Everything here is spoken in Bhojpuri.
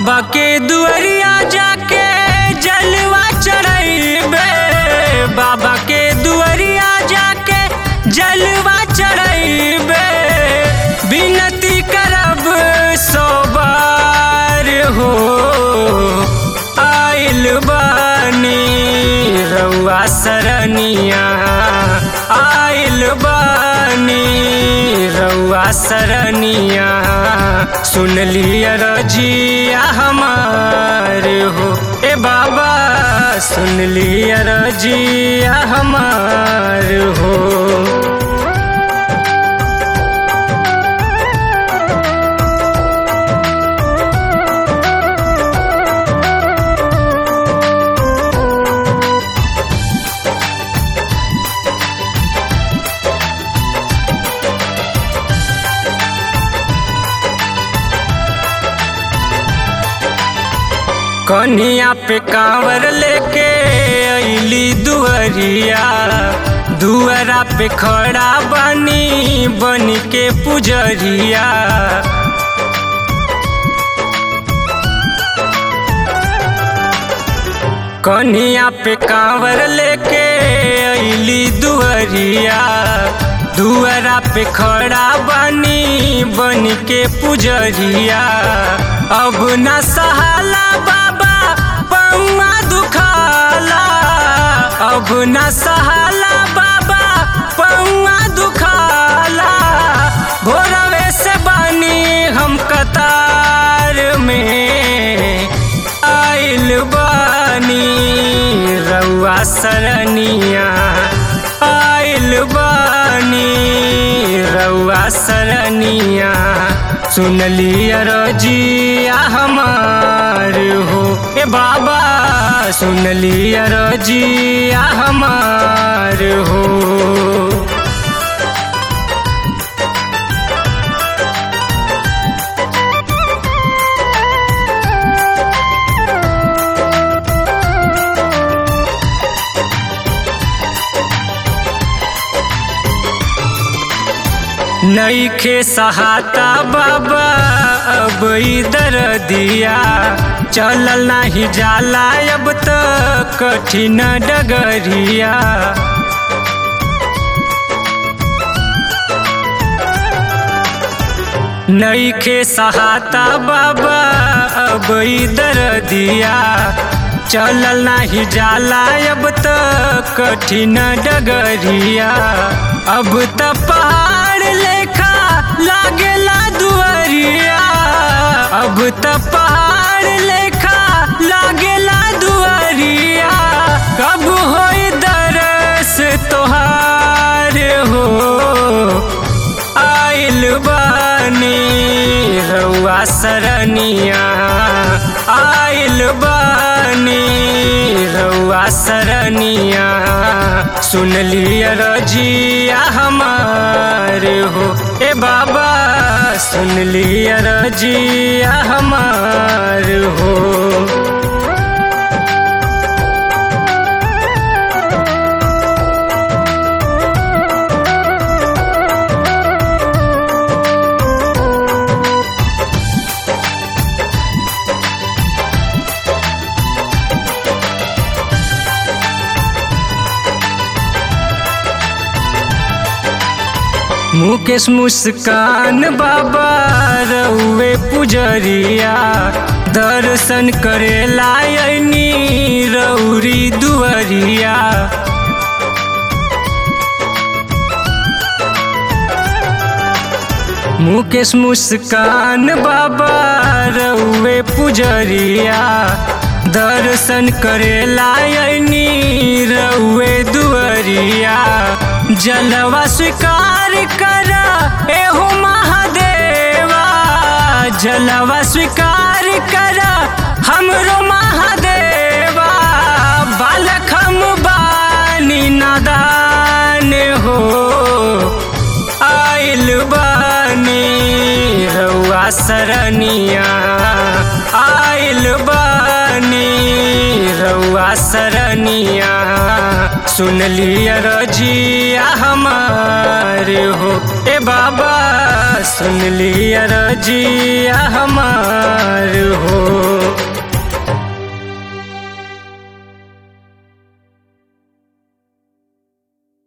बाबा के दुआरिया जाके जलवा चढ़ैबे बाबा के दुआरिया जाके जलवा चढ़ैबे विनती करब सौ बार हो आइल बानी रउआ सरनिया आइल बानी रउआ सरनिया सुन लिया रजिया हमार हो ए बाबा सुन लिया रजिया हमार हो कन्हिया पे कांवर लेके अइली दुअरिया दुअरा पे खड़ा बनी बन के पुजरिया कन्हिया पे कांवर लेके अइली दुअरिया दुअरा पे खड़ा बनी बन के पुजरिया अब न सहाला बाबा पौआ दुखाला अब न सहाला बाबा पौआ दुखाला भोरवे से बनी हम कतार में आइल बानी रउआ सरनिया आइल बानी रउआ सरनिया सुन लिया रजिया हमार हो ए बाबा सुन लिया रजिया हमार हो नईखे सहाता बाबा अब इधर दिया चलल नाही जाला अब तो कठिन डगरिया नईखे सहाता बाबा अब इधर दिया चलल नाही जाला अब तो कठिन डगरिया अब तो पहाड़ लेखा लागेला दुआरिया अब तो पहाड़ लेखा लागेला दुआरिया कब होई दरस तोहार हो आइल बानी रउआ सरनिया आइल बानी रउआ सरनिया सुन लिया रजिया हमार हो ए बाबा सुन लिया रजिया हमार हो मुकेश मुस्कान बाबा रउए पुजरिया दर्शन करे लायनी रौरी दुअरिया मुकेश मुस्कान बाबा रउए पुजरिया दर्शन करे लायनी रउए दुअरिया जलवा स्वीकार कर एहो महादेवा जलवा स्वीकार कर हमरो महादेवा बालक हम बानी नादान हो आइल बानी रउआ सरनिया आइल बानी रउआ सरनिया सुन लिया रजिया हमार हो ए बाबा सुन लिया रजिया हमार